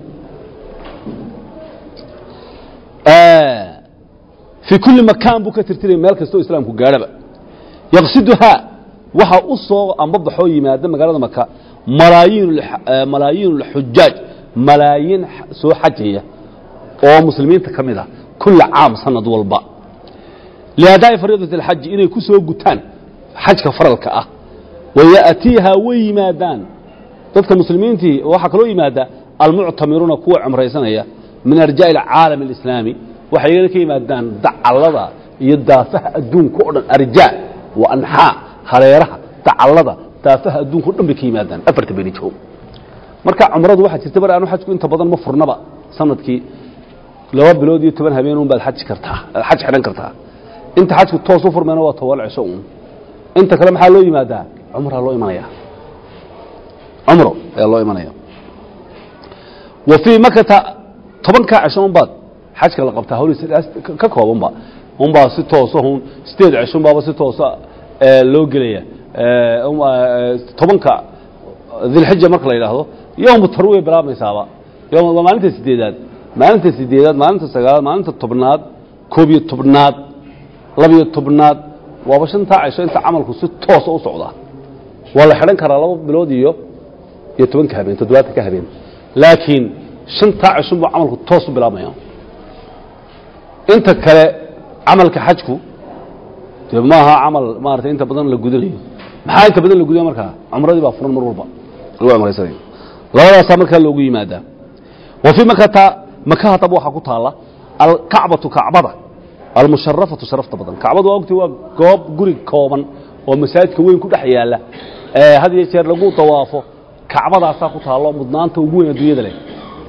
fii kulli makaan buu ka tirtiraya meel kastoo islaamku gaadhaba yaqsiduhaa waxa u soo ambabaxoo yimaada magaalada maka malaayiin malaayiin xujaaj malaayiin soo xajaya oo muslimiinta ka mid ah kulla caam sanad walba liadaa'i fariidati alxaji inay ku soo gutaan xajka faralka ah waya'tiihaa way yimaadaan dadka muslimiintii waxaa kaloo yimaada almuctamiruuna kuwa cumraysanaya min arjaa'i alcaalam alislaami waxay iyagana ka yimaadaan dacallada iyo daafaha adduunka o dhan arjaa wa anxaa hareeraha dacallada daafaha adduunka o dhan bay ka yimaadaan afarta beni joog marka cumradu waxaa jirta bar aanu xajku inta badan ma furnaba sanadkii laba bilood iyo toban habeen un baad xaji kartaa xaj xidhan kartaa inta xajku toos u furmayna waa toban cisho un inta kale maxaa loo yimaadaa cumraa loo imanaya cumro ayaa loo imanaya wa fii makata tobankaa cisho unbaad xajka la qabtaa hawliisa ka koobanba unbaa si toosa un sideed cisho unbaaba si toosa loo gelaya tobanka dilxija marka la yidhaahdo yowmu tarwiya bilaabmaysaaba yom waa maalinta sideedaad maalinta sideedaad maalinta sagaalaad maalinta tobnaad koob iyo tobnaad labiyo tobnaad waaba shantaa cisho inta camalku si toosa u socdaa waa la xidhan karaa laba bilood iyo iyo tobanka habeen toddobaatan ka habeen laakiin shantaa cishun buu camalku toos u bilaabmaya inta kale camalka xajku dee maaha camal maarata inta badan la gudanayo maxaa inta badan la gudaya markaa cumradii baa furan mar walba lagu cumraysanaya labadaasaa markaa loogu yimaadaa wa fii makata maka haddaba waxaa ku taalla alkacbatu kacbada almusharafatu sharafta badan kacbadu waa ogti waa goob guri kooban oo masaajidka weyn ku dhex yaalla had iyo jeer lagu dawaafo kacbadaasaa ku taallo mudnaanta ugu weyn adduunyada leh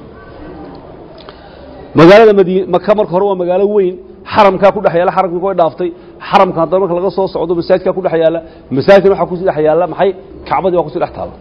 magaalada madiin maka marka hore waa magaalo weyn xaramkaa ku dhex yaalla xaramkii way dhaaftay xaramka haddana marka laga soo socdo masaajidkaa ku dhex yaalla masaajidkan waxaa kusii dhex yaalla maxay kacbadii waa kusii dhex taalla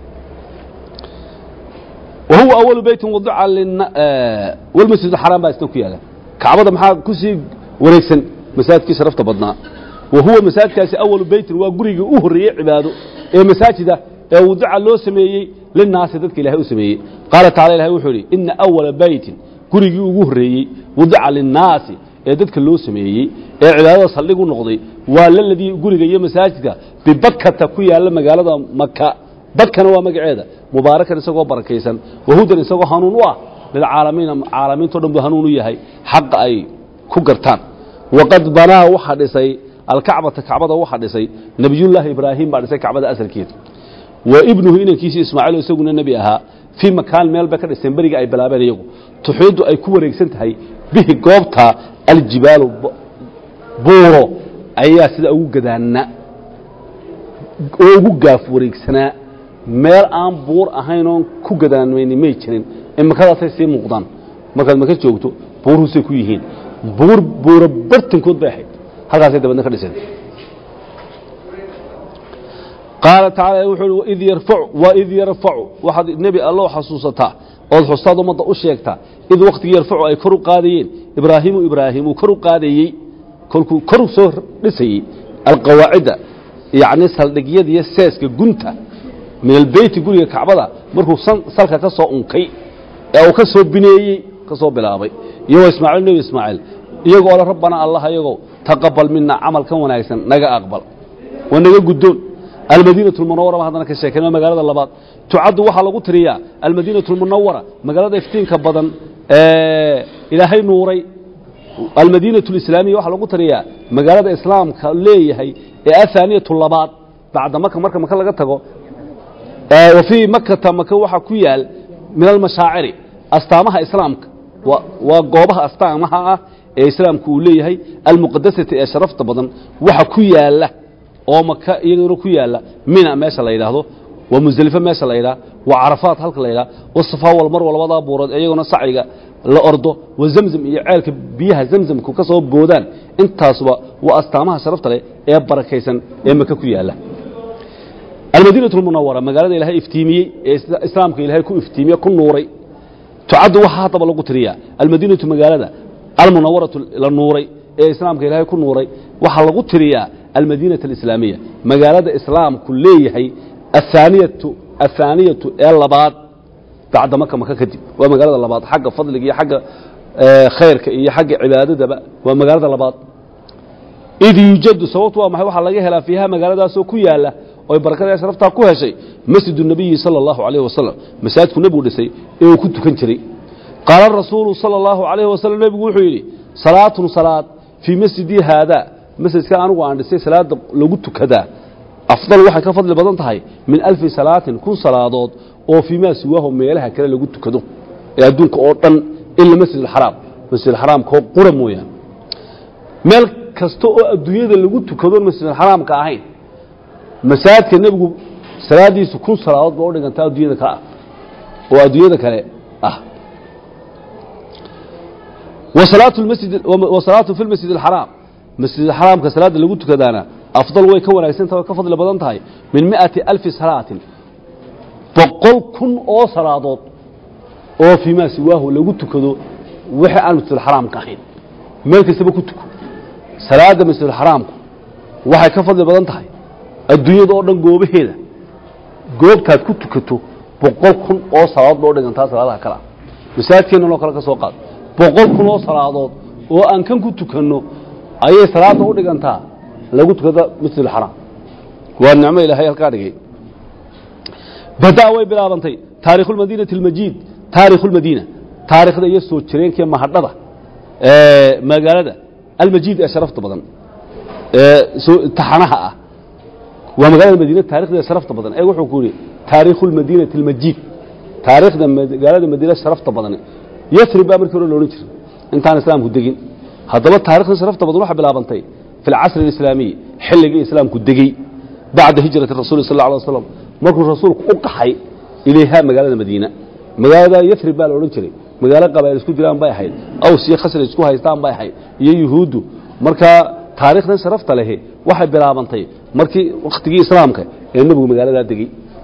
wahuwa awalu beytin wadica walmasjid alxaraam baa isna ku yaala kacbada maxaa kusii wareegsan masaajidkii sharafta badnaa wa huwa masaajidkaasi awalu beytin waa gurigii u horreeyey cibaado ee masaajida ee wadica loo sameeyey linaasi dadka ilahay u sameeyey qaala tacala ilahay wuxuu idhi ina awala beytin gurigii ugu horreeyey wadica linnaasi ee dadka loo sameeyey ee cibaadada saldhig u noqday waa laladii guriga iyo masaajidka bibakata ku yaalla magaalada maka bakana waa magaceeda mubaarakan isagoo barakaysan wahudan isagoo hanuun u ah lilcaalamiina caalamiinto dhan buu hanuun u yahay xaqa ay ku gartaan waqad banaa waxaa dhisay alkacbata kacbada waxaa dhisay nebiyullaahi ibraahim baa dhisay kacbada asalkeeda wa ibnuhu inankiisii ismaaciil isaguna nebi ahaa fii makaan meel bay ka dhiseen beriga ay bilaabeen iyagu tuxiidu ay ku wareegsan tahay bihi goobta aljibaalu buuro ayaa sida ugu gadaana oo ugu gaaf wareegsanaa meel aan buur ahayn oon ku gadaanmayni may jirin imikadaasay sii muuqdaan markaad maka joogto buuruhusay ku yihiin buur buuro bartankood bay ahayd halkaasay dabadna ka dhiseen qaala tacaala wuxuu uhi waid yarfacu waid yarfacu waxaad nebi allow xasuusataa ood xustaad ummadda u sheegtaa id wakhtigii yarfacu ay kor u qaadayeen ibraahiimu ibraahim uu kor u qaadayey kolkuu kor u soo dhisayey alqawaacidda yacni saldhigyadiiyo seeska gunta min albeyti guriga kacbada markuu san- salka ka soo unkay ee uu ka soo bineeyey ka soo bilaabay iyagoo ismaaciil nebi ismaaciil iyagoo le rabbana allah iyagow taqabal mina camalkan wanaagsan naga aqbal waa naga guddoon almadiinatu lmunawara baan haddana ka sheekayna magaalada labaad tucaddu waxaa lagu tiriyaa almadiinatu lmunawara magaalada iftiinka badan ee ilaahay nuuray almadiinatu alislaamiya waxaa lagu tiriyaa magaalada islaamka leeyahay ee athaaniyatu labaad bacda maka marka maka laga tago ee wa fii makata maka waxaa ku yaal min almashaaciri astaamaha islaamka wa- waa goobaha astaamaha ah ee islaamku uu leeyahay almuqadasati ee sharafta badan waxa ku yaala oo maka iyaguna ku yaala mina meesha la yidhaahdo waa musdelifo meesha la yidhaha waa carafaat halka la yidhaha wasafaa walmarwa labadaa buurood ee iyaguna sacyiga la ordo wa zamzam iyo ceelka biyaha zamzamku ka soo boodaan intaasuba waa astaamaha sharafta leh ee barakaysan ee maka ku yaala almadiinatu lmunawara magaalada ilaahay iftiimiyey ee isla- islaamka ilaahay ku iftiimiye ku nuuray tucaddu waxaa haddaba lagu tiriyaa almadiinatu magaalada almunawaratu la nuuray ee islaamka ilaahay ku nuuray waxaa lagu tiriyaa almadiinata alislaamiya magaalada islaamku leeyahay athaaniyatu athaaniyatu ee labaad bacda maka maka kadib waa magaalada labaad xagga fadliga iyo xagga eh, khayrka iyo xagga cibaadadaba waa magaalada labaad id yuujadu sababtu waa maxay waxaa laga helaa fiiha magaaladaasoo ku yaala oy barakada sharaftaa ku heshay masjidu nabiyi sala allahu calayhi wasalam masaajidku nebigu dhisay ee uu ku tukan jiray qaala rasuulu sala allahu calayhi wasalam nebigu wuxuu yidhi salaatun salaad fii masjidii haadaa masjidka anigu aan dhisay salaada lagu tukadaa afdal waxay ka fadli badan tahay min alfi salaatin kun salaadood oo fii maa siwaahu meelaha kale lagu tukado ee adduunka oo dhan ila masjid alxaraam masjid alxaraamkoo qura mooyaane meel kasta oo adduunyada lagu tukado masjidalxaraamka ahayn masaajidka nebigu salaadiisu kun salaadood ba u dhigantaa adduunyada ka ah oo adduunyada kale ah wasalaatu lmasjid wasalaatu fi lmasjid alxaraam masjidalxaraamka salaada lagu tukadaana afdal way ka wanaagsan tahay way ka fadli badan tahay min mi'ati alfi salaatin boqol kun oo salaadood oo fii maa siwaahu lagu tukado wixii aan masjidalxaraamka ahayn meel kastaba ku tuko salaada masjidulxaraamku waxay ka fadli badan tahay adduunyada oo dhan goobaheeda goobtaad ku tukato boqol kun oo salaadood loo dhigantaa salaadaha kale ah masaajidkeennan oo kale ka soo qaad boqol kun oo salaadood oo aan kan ku tukanno ayay salaadda u dhigantaa lagu tukada masjidulxaraam waa nicmo ilaahay halkaa dhigay badaa way bilaabantay taarikhu lmadiinati almajiid taarikhu lmadiina taarikhda iyo soo jireenkee mahadhada ee magaalada almajiid ee sharafta badan ee soo- taxanaha ah waa magaalada madiina taarikhdeeda sharafta badan ee wuxuu ku yidhi taarikhu lmadiinati almajiid taarikhda magaalada madiina sharafta badan yasrib baa markii hore loodhan jiray intaan islaamku degin haddaba taarikhda sharafta badan waxay bilaabantay fi alcasri alislaamiyi xilligii islaamku degey bacda hijrati rasuuli sal alla alay waslam markuu rasuulku u qaxay ilayha magaalada madiina magaalada yasrib baa la odhan jiray magaalo qabaa'il isku jiraan bay ahayd aws iyo khasraj isku haystaan bay ahayd iyo yuhuuddu markaa taarikhdan sharafta lehi waxay bilaabantay markii wakhtigii islaamka ee nebigu magaaladaa degey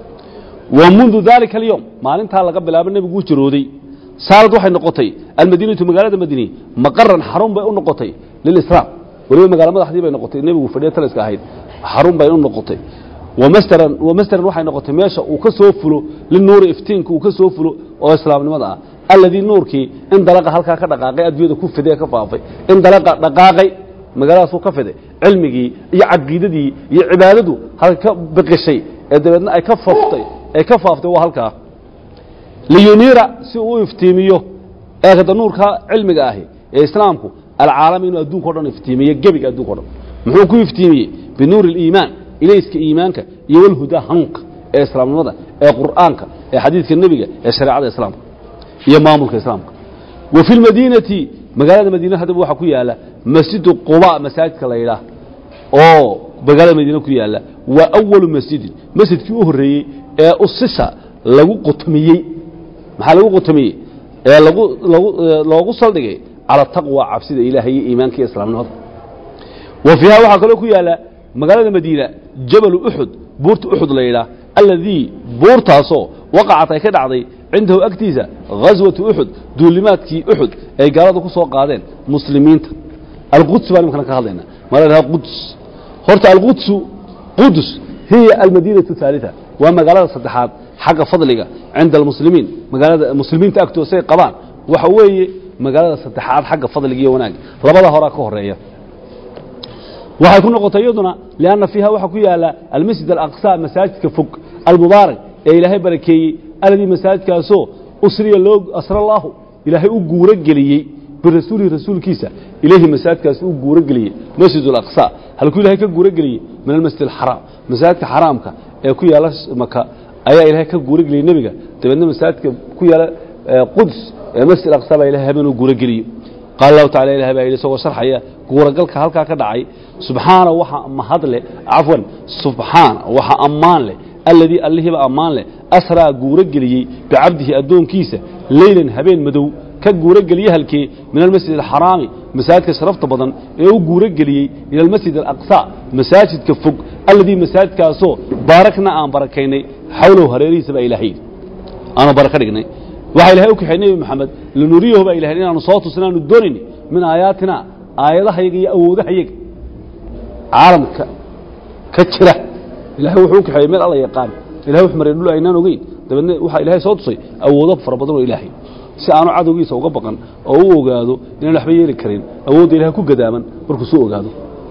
wa mundu dalika alyowm maalintaa laga bilaabo nebigu u jirooday saalad waxay noqotay almadiinatu magaalada madiini maqaran xarun bay u noqotay lilislaam weliba magaalo madaxdii bay noqotay nebigu fadhiya taliska ahayd xarun bay u noqotay wamasteran wamasteran waxay noqotay meesha uu ka soo fulo linuuri iftiinka uu ka soo fulo oo islaamnimada ah alladii nuurkii in dalaqa halkaa ka dhaqaaqay adduunyada ku fiday ee ka faafay in dalaqa dhaqaaqay magaaladaasuu ka fiday cilmigii iyo caqiidadii iyo cibaadadu halka ka biqishay ee dabeedna ay ka faaftay ay ka faaftay waa halkaa liyuniira si uu u iftiimiyo eekada nuurka cilmiga ahi ee islaamku alcaalami inuu adduunka o dhan iftiimiyo gebiga adduunka o dhan muxuu ku iftiimiyey binuuri اliimaan ilayska iimaanka iyo walhudaa hanuunka ee islaamnimada ee qur'aanka ee xadiidka nebiga ee shareecada islaamka iyo maamulka islaamka wa fi lmadiinati magaalada madiina haddaba waxaa ku yaala masjidu quba masaajidka la yidhaah oo magaalada madiina ku yaala waa awalu masjidin masjidkii u horreeyey ee usisa lagu qotomiyey maxaa lagu qotomiyey ee lagu lagu loogu saldhigay cala taqwa cabsida ilaahay iyo iimaanka iyo islaamnimada wa fiiha waxaa kaloo ku yaala magaalada madiina jabalu uxud buurta uxud la yidhaah alladii buurtaasoo waqacat ay ka dhacday cindahu agtiisa ghaswatu uxud duulimaadkii uxud ay gaalada ku soo qaadeen muslimiinta alquds baan imkana ka hadlayna ma la dhaha quds horta alqudsu qudus hiya almadiinatu الثaaliثa waa magaalada saddexaad xagga fadliga cinda almuslimiin magaalada muslimiinta agtooda say qabaan waxa weeye magaalada saddexaad xagga fadliga iyo wanaagga labada horaa ka horeeya waxay ku noqotay iyaduna lianna fiiha waxaa ku yaala almasjid alaqsa masaajidka fog almubaarak ee ilaahay barakeeyey aladii masaajidkaasoo usriya loo asra allaahu ilaahay u guuro geliyey birasuulihi rasuulkiisa ilayhi masaajidkaas u guuro geliyey masjid alaqsa halkuu ilahay ka guuro geliyey min almasjid alxaraam masaajidka xaraamka ee ku yaala maka ayaa ilaahay ka guuro geliyey nebiga dabeedna masaajidka ku yaala quds ee masjid alaqsa baa ilahay habeen u guuro geliyey qaala allahu tacala ilahay baa yidhi isagoo sharxaya guuragalka halkaa ka dhacay subxaana waxa mahad leh cafwan subxaana waxa ammaan leh alladii allihiiba ammaan leh asraa guuro geliyey bicabdihi addoonkiisa leylan habeen madow ka guuro geliye halkee min almasjid alxaraami masaajidka sharafta badan ee u guuro geliyey ila almasjid alaqsa masaajidka fog alladii masaajidkaasoo baarakna aan barakaynay xawlow hareerihiisa baa ilaahay yidhi aanu baraka dhignay waxaa ilahay u kaxay nebi moxamed linuriyahu baa ilahay inaanu soo tusin aanu doonayni min aayaatina aayadahayaga iyo awoodahayaga caalamka ka jira ilahay wuxuu u kaxeeyey meel alla yaqaan ilahay wax maray dhul aynaan ogeyn dabeedna waxaa ilahay soo tusay awoodo fara badan oo ilaahay si aanu cadowgiisa uga baqan oo u ogaado inaan waxba yeeli karin awoodda ilahay ku gadaaman markuu soo ogaado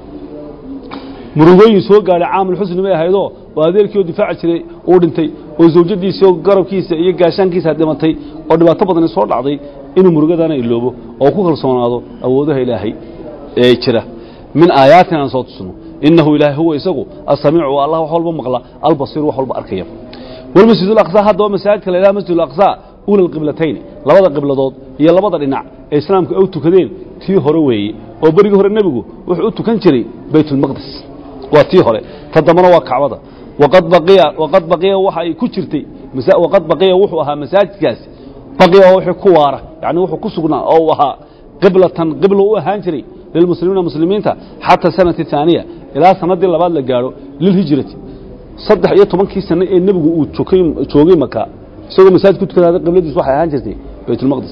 murugooyin soo gaadhay caamul xusni bay ahaydoo oo adeerkii oo difaaci jiray uu dhintay oo zawjadiisii oo garabkiisa iyo gaashaankiisa dhimatay oo dhibaato badani soo dhacday inuu murugadaana iloobo oo ku kalsoonaado awoodaha ilaahay ee jira min aayaatin aan soo tusno inahu ilaahay huwa isagu asamiicu waa allah wax walba maqla albasiiru wax walba arkaya walmasjid alaqsa haddaba masaajidka la yidhaha masjid alaqsa ula alqiblatayn labada qibladood iyo labada dhinac ee islaamka ay u tukadeen tii hore weeye oo berigii hore nebigu wuxuu u tukan jiray baytulmaqdis waa tii hore ta dambana waa kacbada waqad baqiya waqad baqiya waxa ay ku jirtay masa- waqad baqiya wuxuu ahaa masaajidkaasi baqiya oo wixii ku waara yacni wuxuu ku sugnaa oo uu ahaa qiblatan qiblo u ahaan jiray lilmuslimiina muslimiinta xata sanati thaaniya ilaa sanadii labaad la gaadho lilhijrati saddex iyo tobankii sano ee nebigu uu joogay joogay maka isagoo masaajid ku tukanaada qibladiisu waxay ahaan jirtay baytulmaqdis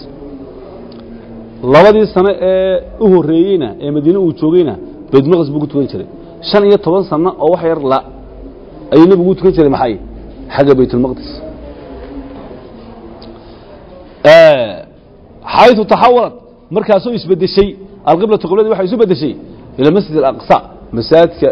labadii sano ee u horreeyeyna ee madiine uu joogeyna baytulmaqdis buu ku tukan jiray shan iyo toban sano oo wax yar la ayuu nebigu u tukan jiray maxay xagga baytulmaqdis xayثu taxawalat markaasoo isbedeshay alqiblatu qibladii waxay isu bedeshay ila masjid alaqsa masaajidka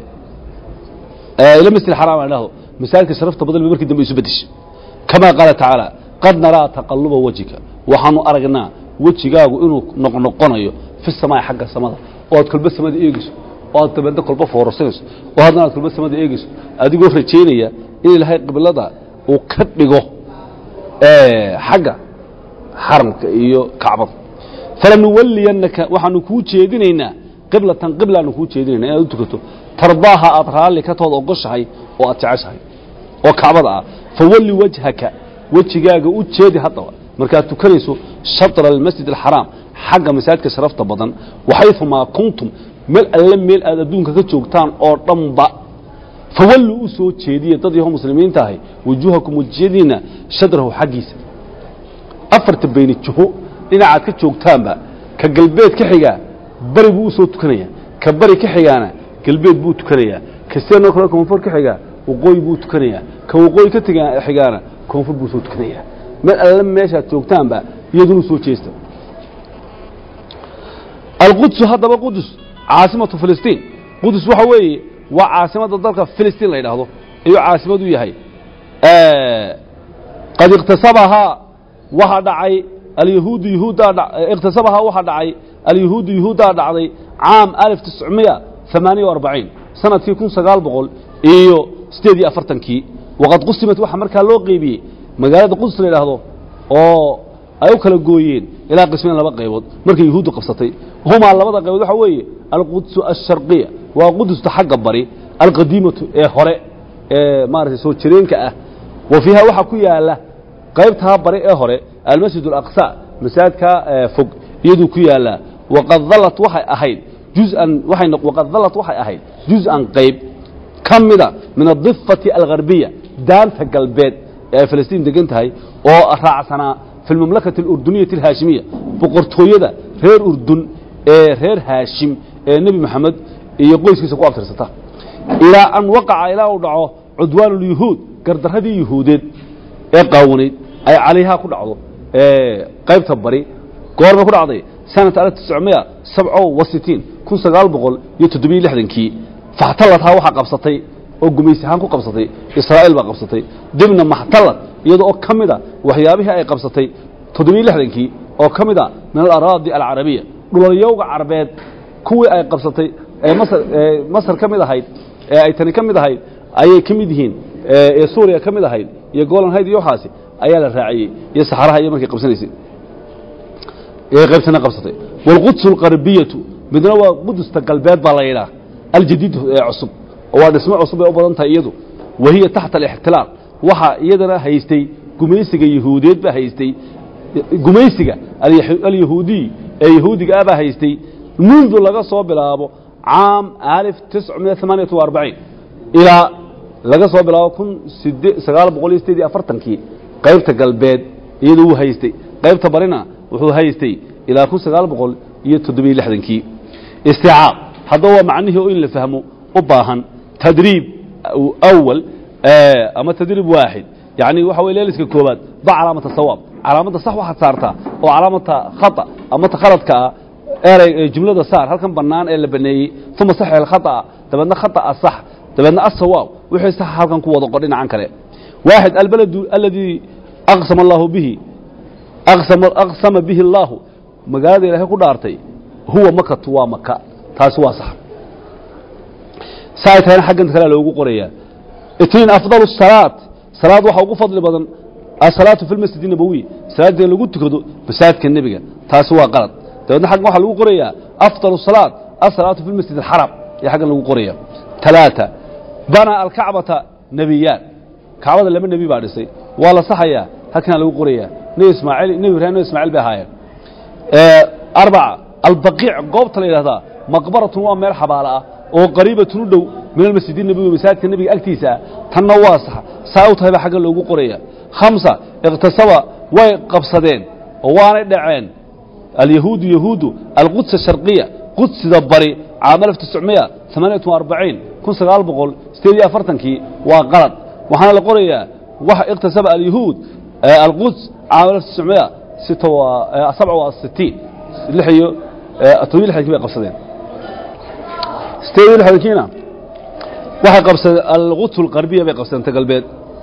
ila masjid alxaraam aan dhahdo masaajidka sharafta badan bay markii dambe isu bedeshay kama qaala tacaala qad naraa taqaluba wajhika waxaanu aragnaa wejigaagu inuu noqnoqonayo fi samaa'i xagga samada oo aad kolba samada eegeyso oo aad dabeedna kolba foorarsanayso oo haddana aad kolba samada eegeyso adigoo rajaynaya in ilaahay qiblada uu ka dhigo xagga xaramka iyo kacbada falanuwaliyannaka waxaanu kuu jeedinaynaa qiblatan qiblaanu kuu jeedinayna inaad u tukato tardaaha aad raalli ka tood ogoshahay oo aad jeceshahay oo kacbada ah fawalli wajhaka wejigaaga u jeedi haddaba markaad tukanayso shatra almasjid alxaraam xagga masaajidka sharafta badan waxayumaa kuntum meel alle meel aad adduunka ka joogtaan oo dhanba fawalluu u soo jeediya dad yaho muslimiinta ahay wujuuhakum wejiyadiinna shadrahu xaggiisa afarta bayni juho dhinacaad ka joogtaanba ka galbeed ka xigaa bari buu u soo tukanaya ka bari ka xigaana galbeed buu tukanayaa ka seenoo kale koonfur ka xigaa waqooyi buu tukanayaa ka waqooyi ka tiga xigaana koonfur buu soo tukanayaa meel alle meeshaad joogtaanba iyaduna soo jeesta alqudsu haddaba qudus caasimatu filistiin qudus waxa weeye waa caasimadda dalka filistiin la yidhaahdo ayuu caasimad u yahay qad iqtasabahaa waxa dhacay alyahuudu yahuuddaa dha iqtasabahaa waxa dhacay alyahuudu yahuuddaa dhacday caam alif tiscmiya ثamaaniya وarbaciin sanadkii kun sagaal boqol iyo sideed iyo afartankii waqad qusimat waxaa markaa loo qeybiyey magaalada qudus la yidhaahdo oo ay u kala gooyeen ilaa qismayn laba qaybood markay yahuuddu qabsatay humaa labada qaybood waxa weeye alqudsu alsharqiya waa qudusta xagga bari alqadiimatu ee hore ee maaragtay soo jireenka ah wa fiiha waxaa ku yaala qaybtaa bari ee hore almasjid alaqsa masaajidkaa fog iyaduu ku yaalaa waqad dallat waxay ahayd juzan waxay waqad dallat waxay ahayd juz'an qayb ka mida min adifati algarbiya daanta galbeed ee ay filistiin degan tahay oo raacsanaa fi lmamlakati alurduniyati alhaashimiya boqortooyada reer urdun ee reer haashim ee nebi moxamed iyo qoyskiisa ku abtirsata ilaa an waqaca ilaa uu dhaco cudwaan اlyuhuud gardaradii yuhuudeed ee qaawanayd ay calayhaa ku dhacdo qaybta bari goormay ku dhacday sanata alf tiscmiya sabco wa sitiin kun sagaal boqol iyo toddobiyo lixdankii faxtaladhaa waxaa qabsatay oo gumaysi ahaan ku qabsatay israa'iil baa qabsatay dibna maxtalad iyada oo ka mida waxyaabihii ay qabsatay toddobiyo lixdankii oo ka mid a min alaraadi alcarabiya dhulalyowga carbeed kuwii ay qabsatay ee masar ee masar ka mid ahayd ee ay tani ka mid ahayd ayay ka mid yihiin ee suuriya ka mid ahayd iyo golan hayd iyo waxaasi ayaa la raaciyey iyo saxaraha iyo markay qabsanaysay ee qaybtana qabsatay wاlquds اlqarbiyatu midna waa qudusta galbeed baa la yidhaah aljadiid ee cusub oo waa dhismo cusub ay u badan tahay iyadu wahiya taxta alاxtilaal waxa iyadana haystay gumaysiga yahuudeed baa haystay gumaysiga alyahuudiy ee yahuudiga ah baa haystay mundu laga soo bilaabo caam alif tiscmiya amaaniyat وarbaciin ilaa laga soo bilaabo kun sagaal boqol iyo sideed iyo afartankii qaybta galbeed iyadu wuu haystay qaybta barina wuxuu haystay ilaa kun sagaal boqol iyo toddobiyo lixdankii isticaab haddaba waa macnihii oo in la fahmo u baahan tadriib awal ama tadriib waaxid yani waxa wey leeliska koobaad ba calaamata sawaab calaamadda sax waxaad saartaa oo calaamata khata ama ta khaladka ah erey jumlada saar halkan bannaan ee la baneeyey uma sax alkhata'a dabeedna khata'a sax dabeedna asawaab wixii sax halkan ku wada qor dhinacan kale waaxid albaladu aladii aqsama allahu bihi aqsama bihi allaahu magaalada ilaahay ku dhaartay huwa makatu waa maka taasi waa sax saay tahayna xaggan kalea loogu qorayaa itniin afdalu salaat salaad waxaa ugu fadli badan asalaatu fi lmasjid nabowiy salaadda lagu tukado masaajidka nebiga taasi waa qalad dabeedna xaggan waxaa lagu qorayaa afdalu salaat asalaatu fi lmasjid alxaram ayaa xaggan lagu qoraya talaata bana alkacbata nebiyaan kacbada laba nebi baa dhisay waa la saxayaa halkana lagu qorayaa nebi ismaaciil nebi ibrahim nebi ismaaciil bay ahaayeen arbaca albaqiic goobta la yidhahdaa maqbaratun waa meel xabaalo ah oo qariibatun u dhow min almasjid nabowi masaajidka nebiga agtiisa ah tanna waa sax saa u tahay baa xagga loogu qoraya khamsa iqtasaba way qabsadeen oo waanay dhaceen alyahuudu yahuudu alquds asharqiya qudsida bari caam alf tiscmiya amaaniyat arbaciin kun sagaal boqol sideed iyo afartankii waa qalad waxaana la qorayaa waxa iqtasaba alyahuud alquds caam alf tiscmiya sita waa sabca waa sitiin lix iyo todobiyo lixdankii bay qabsadeen sideed iyo lixdankiina waxay qabsadeen alquds alqarbiya bay qabsadeen ta galbeed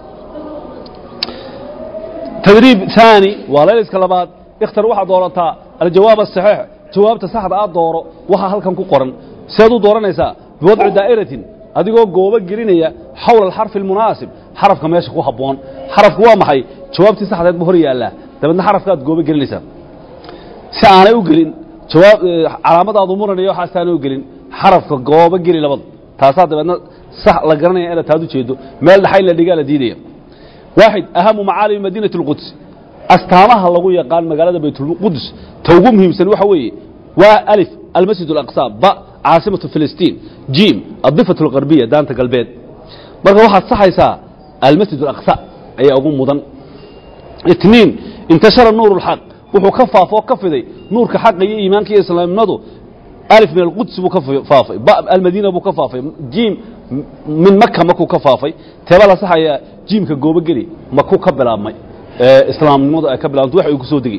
tadriib ثaani waa layliska labaad ikhtar waxaad doorataa aljawaab aلصaxiix jawaabta saxda aad dooro waxaa halkan ku qoran seed u dooranaysaa biwadci daa'iratin adigoo goobo gelinaya xawla alxarfi almunaasib xarafka meesha ku habboon xarafku waa maxay jawaabtii saxdeed ba hor yaallaa dabeedna xarafkaaad goobo gelinaysaa si aanay u gelin jawaab calaamadaadu muranaya waxaas aanay u gelin xarafka goobo geli labada taasaa dabeedna sax la garanaya inaad taad u jeedo meel dhaxay la dhigaa la diidaya waaxid ahamu macaalimi madiinati اlquds astaamaha lagu yaqaan magaalada baytulqudus ta ugu muhiimsan waxa weeye waa alif almasjid اlaqsa ba caasimatu filistiin jim adifat اlgarbiya daanta galbeed marka waxaad saxaysaa almasjid اlaqsa ayaa ugu mudan itniin intashara nuur اlxaq wuxuu ka faafo ka fiday nuurka xaqa iyo iimaanka iyo islaamnimadu alif min alquds buu ka faafay ba almadiina buu ka faafay jim min maka makuu ka faafay teebaa la saxayaa jiimka goobogeli makuu ka bilaabmay islaamnimadu ay ka bilaabantay wax uu ku soo degey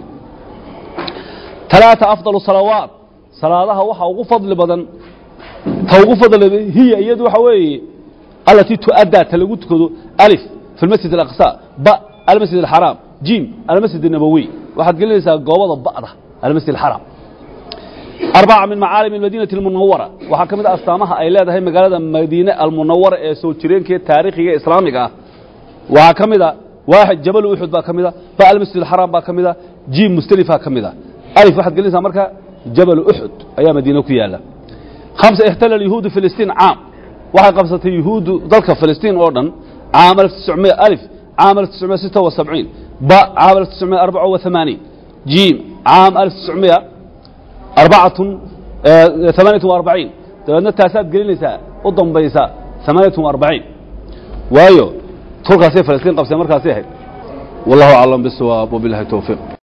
talaata afdalu salawaat salaadaha waxa ugu fadli badan ta ugu fadli hiya iyadu waxa weeye alatii tu'addaa ta lagu tukado alif fi lmasjid alaqsa ba almasjid alxaraam jim almasjid الnabowi waxaad gelinaysaa goobada ba'da almasjid alxaraam arbaca min macaalim almadiinati almunawara waxaa ka mid a astaamaha ay leedahay magaalada madiine almunawara ee soo jireenkee taariikhiga ee islaamiga ah waxaa ka mid a waaxid jabalu uxud baa ka mid a ba almasjid alxaraam baa ka mid a jim mustalifaa ka mid a alif waxaad gelinaysaa marka jabalu uxud ayaa madiine ku yaala khamsa ixtala alyahuudu filistiin caam waxay qabsatay yuhuuddu dalka filistiin oo dhan caam alf tiscmiya alif caam alf tiscmiya sita wa sabciin ba caam alf tiscmiya arbaca wa hamaaniin jim caam alf tiscmiya arbacatun amaaniyatun wa arbaciin dabeedna taasaad gelinaysaa u dambaysa amaaniyatun wa arbaciin waayo tolkaasay falastiin qabseen markaasay ahayd wallahu aclam bisawaab wabilahi towfiiq